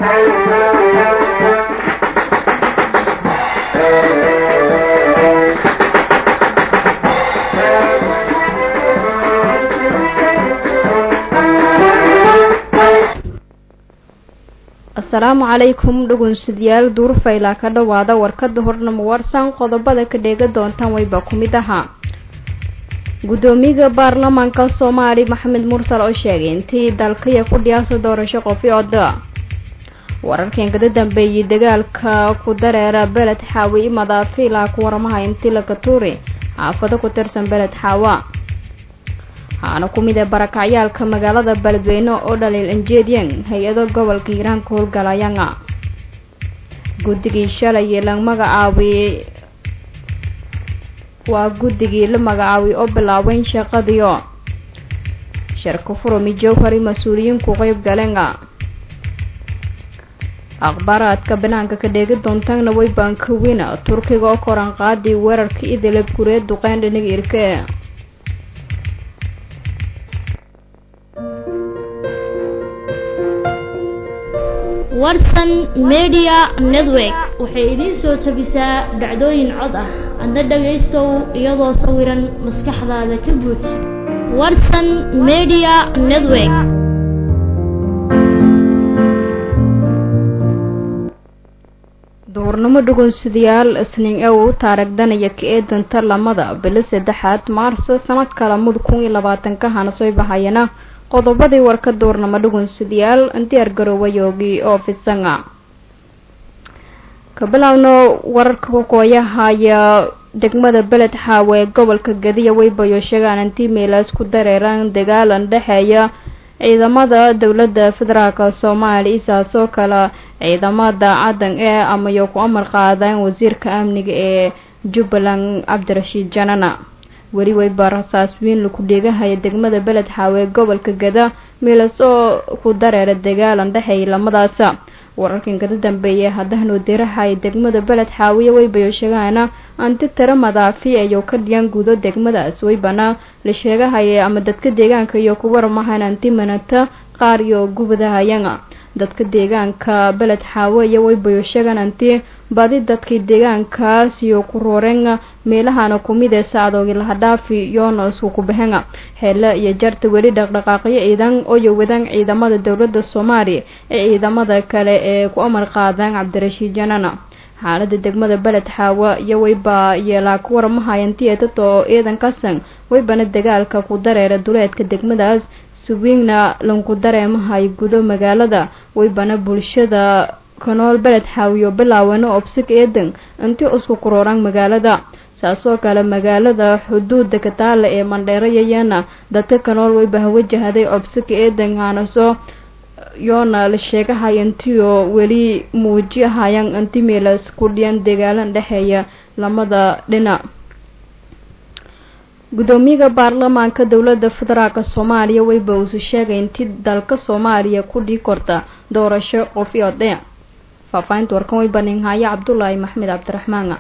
asalaamu calaykum dhugunsidayaal duurfaylaa ka dhowaada warkada hornamo warsan qodobada ka dheega doontaan wayba ku mid ahaa guddoomiyaha baarlamaanka soomaali maxamed mursal oo sheegay intii dalkaya ku dhiyaaso doorasho qofiod wararkan kada dambeeyay dagaalka ku dareera beled xaawi madaafiila ku waramaha intii laga tuuri xaafado ku tirsan beled xaawa waxaana ku mid a barakacyaalka magaalada beledweyne oo dhaliil anjeedyan hay-ado gobolka hiiraanka howlgalayanga guddigii shalay la magacaabiyey waa guddigii la magacaabiyey oo bilaabeyn shaqadiio sharka furumi jowhari mas-uuliyiinku qeyb galenga akhbaaraadka banaanka ka dheegi doontaana way baankawiina turkiga oo koran qaadii weerarka idilab gureed duqeyn dhinaga irke warsan media network waxay idiin soo jabisaa dhacdooyin cod ah adna dhagaystow iyadoo sawiran maskaxdaada ka buuj warsan media network duhurnimo dhugunsidayaal isniin ew taaragdanaya ka eedanta lamada bilo saddexaad maarso sanadka lamada kun iyo labaatanka hana soo bahayana qodobadii warka duurnamo dhugunsidayaal diyaar garoowayoogi oo fisanga ka bilaawno wararka kukooyahaya degmada beled xaawe ee gobolka gadiya weybayo sheegaan intii meelaas ku dareeraan dagaalan dhexeeya ciidamada dowladda federaalka soomaaliya isaasoo kale ciidamada cadan ee amayo ku amar qaadaan wasiirka amniga ee jubbaland cabdirashiid janana weli weyba rasaas weyn laku dheegahaya degmada beled xaawe ee gobolka gada meelas oo ku dareera dagaalan dhexeeya lamadaasa wararkan kada dambeeya haddahanoo dirahaya degmada beled xaawiye weybayo sheegaana anti tiro madaafi ayou ka dhiyan gudo degmadaas weybana la sheegahaya ama dadka deegaanka iyo ku waramahan anti manata qaar iyo gubadahayanga dadka deegaanka beled xaawe iyo weybayo sheegaan anti badi dadkii deegaankaas iyo ku rooreen meelahana kumid ee sacdoogi lahadhaafi yoona isku ku baxeen xeele iyo jarta weli dhaqdhaqaaqyo ciidan ooyo wadaan ciidamada dowladda soomaaliya ee ciidamada kale ee ku amar qaadaan cabdirashiid janana xaalada degmada beled xaawa iyo weyba yeelaa ku waramahayanti eetato ciidan kasan weybana dagaalka ku dareera duleedka degmadaas suwiigna lanku dareemahay gudo magaalada weybana bulshada kanool beled xaawiyo bilaawano obsig eedan intii isku kurooraan magaalada saasoo kale magaalada xuduuda kataale ee mandheerayayana dadka kanool weyba wajahaday obsig eedan haanaso yoona la sheegahay intiyo weli muujiyahayaan inti meelas ku dhiyan dagaalan dhexeeya lamada dhinac guddoomiyaha baarlamaanka dowladda federaalk soomaaliya weyba uusu sheegay intii dalka soomaaliya ku dhii korta doorasho qofi odhe faahfaahinta warkan way baninhaaye cabdulaahi maxmed cabdiraxmaan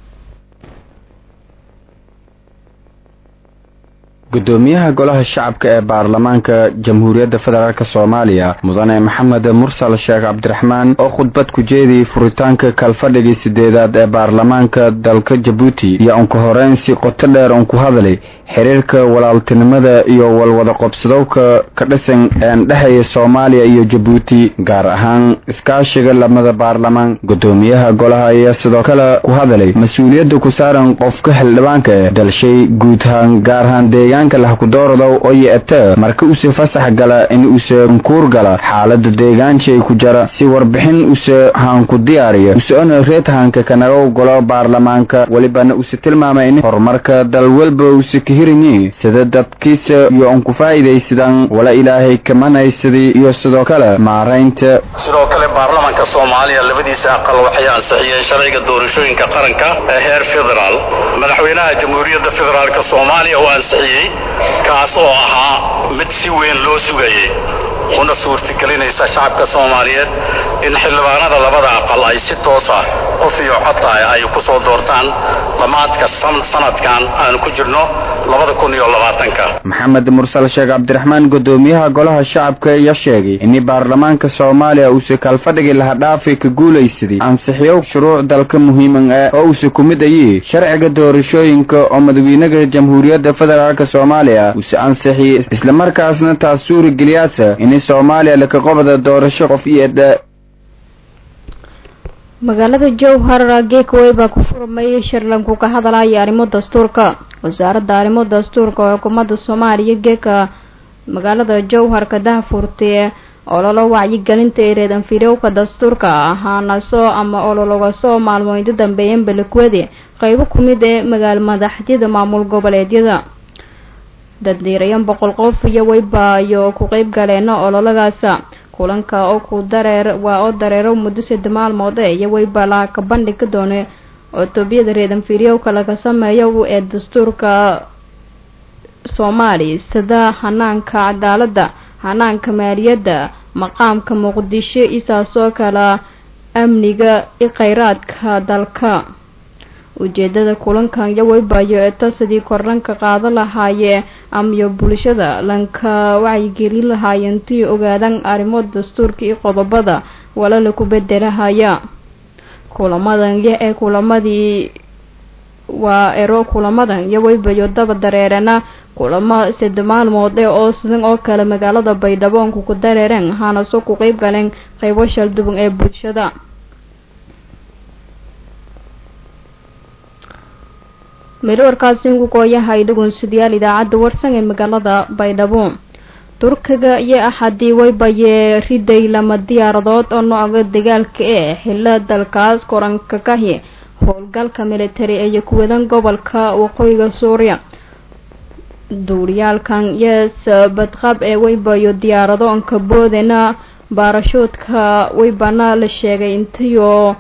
gudoomiyaha golaha shacabka ee baarlamaanka jamhuuriyadda federaalk soomaaliya mudane maxamed mursal sheekh cabdiraxmaan oo khudbad ku jeediyey furitaanka kalfadhigii sideedaad ee baarlamaanka dalka jabuuti iyo unka horeyn si qoto dheer un ku hadlay xiriirka walaaltinimada iyo walwada qobsadowka ka dhisan een dhexeeya soomaaliya iyo jabuuti gaar ahaan iskaashiga lamada baarlamaan gudoomiyaha golaha ayaa sidoo kale ku hadlay mas-uuliyadda ku saaran qofka xildhibaanka ee dalshay guud ahaan gaar ahaan deegaanka lahkudoordow oo yeete marka use fasax gala in use nkuur gala xaalada deegaanshay ku jara si warbixin use haanku diyaariya use-ona reedhaanka kanaga golo baarlamaanka welibana use tilmaamay in horumarka dal walba use kahirinyi sida dadkiisa iyo unku faa'iidaysadaan wala ilaahay kamanaysadii iyo sidoo kale maaraynta sidoo kale baarlamaanka soomaaliya labadiisa aqal waxay ansixiyeen sharciga doorashooyinka qaranka ee heer federaal madaxweynaha jamhuuriyadda federaalk soomaaliya oo ansixiyey kaas oo ahaa mid si weyn loo sugayay una suurtagelinaysa shacabka soomaaliyeed in xildhibaanada labada aqal ay si toosa qof iyo cod ah ay ku soo doortaan dhammaadka sanadkan aan ku jirno maxamed mursal sheekh cabdiraxmaan gudoomiyaha golaha shacabka ayaa sheegay in baarlamaanka soomaaliya uuse kaalfadhigi laha dhaafi ka guulaysaday ansixiyo shuruuc dalka muhiiman ah oo uuse ku mid ayii sharciga doorashooyinka oo madaxweynaha jamhuuriyadda federaalk soomaaliya uuse ansixiyey islamarkaasna taas suurigeliyaasa in soomaaliya laka qobda doorasho qof iyo edha magaalada jowhar geekawey baa ku furmay shirlanku ka hadalaya arrimo dastuurka wasaaradda arrimo dastuurka oo xukuumadda soomaaliya geeka magaalada jowhar ka dahfurtee ololo wacyigelinta ereedan firowka dastuurka ahaanaso ama olologasoo maalmooyinta dambeeyan balakwade qeybo ku mid ee magaal madaxdyada maamul goboleedyada daddiirayan boqol qof iyo weybaayo ku qeyb galeena ololagaasa kulanka oo ku dareer waa oo dareero muddo sadde maalmood ee iyo weyba laha ka bandhigi doona otoobiyada reedan firyowka laga sameeyo ee dastuurka soomaaliya sida hanaanka cadaaladda hanaanka maaliyadda maqaamka muqdisho isaasoo kala amniga i kheyraadka dalka ujeedada kulankan iyo weybayo eta sidii kordhanka qaada lahaayee amyo bulshada lanka wacyigelin lahaayeen tii ogaadaan arrimo dastuurka iyo qodobada walala ku bedelahaya kulamadan iyo ee kulamadii waa ero kulamadan iyo weybayo daba dareerana kulamo sade maalmood ee oo sidan oo kale magaalada baydhaboonku ku dareereen haanaso ku qeyb galeen qeybo shalduban ee bulshada meelwarkaasiinku kooyahay dhagoonsadayaal idaacadda warsan ee magaalada baydhabo turkiga iyo axadii weybayee riday lama diyaaradood oo nooca dagaalka ee xilla dalkaas koranka kahi howlgalka militari ee kuwadan gobolka waqooyiga suuriya duuriyaalkan yes badqab ee weybayo diyaarado onka boodena baarashuudka weybana la sheegay intayoo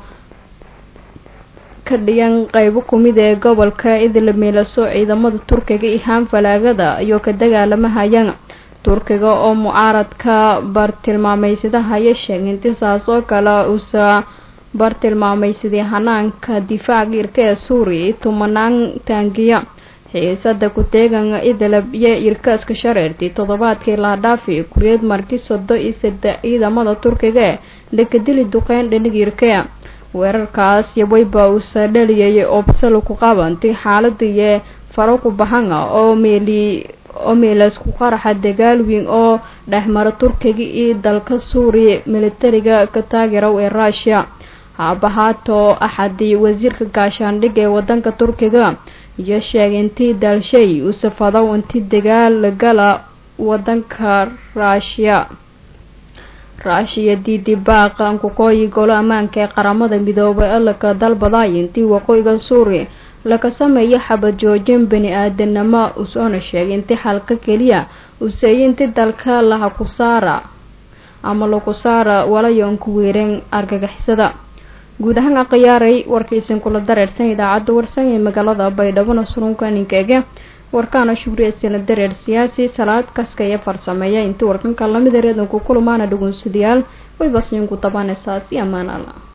ka dhigan qeybo kumid ee gobolka idla miilaso ciidamada turkiga iyo haanfalaagada ayuu ka dagaalamahayaan turkiga oo mucaaradka bartilmaameysadahayo sheegay intisaas oo kale uusa bartilmaameysaday hanaanka difaaca irka ee suuriya iyo tumanaan taangiya xiisada ku-teegan idlab iyo irkaaska shareertii toddobaadkii laadhaafi kuriyad marti sodo iyo saddex ciidamada turkiga ee dhakadili duqeyn dhanig irkea weerarkaas yaweyba uusa dhaliyay obsalo ku qabanti xaaladiiyo faro ku bahanga oo meeli oo meelaas ku qaraxa dagaal weyn oo dhexmara turkiga iyo dalka suuriya militariga ka taageerow ee ruushiya haabahaato axadii wasiirka gaashaandhig ee wadanka turkiga iyo sheegay intii daalshay uu safadow intii dagaal gala wadanka ruushiya ruushiya diidi baaqa ankukooyi golo ammaanka ee qaramada midoobay ee laka dalbaday intii waqooyiga suuriya laga sameeyo xabad joojin bani aadanimo usoona sheegay intii xalka keliya useeyay intii dalka laha ku saara ama laku saara walayoon ku weereen argagixisada guud ahaan akhiyaaray warkaysan kula dareersan idaacadda warsan ee magaalada baydhabona surunka ninkeege warkaana shugriyeysana dareer siyaasi salaad kaska iyo farsameeya intii warkanka lamid ereedanku kulamaana dhagoonsadayaal way basiinku tabanaysaa si ammaan alla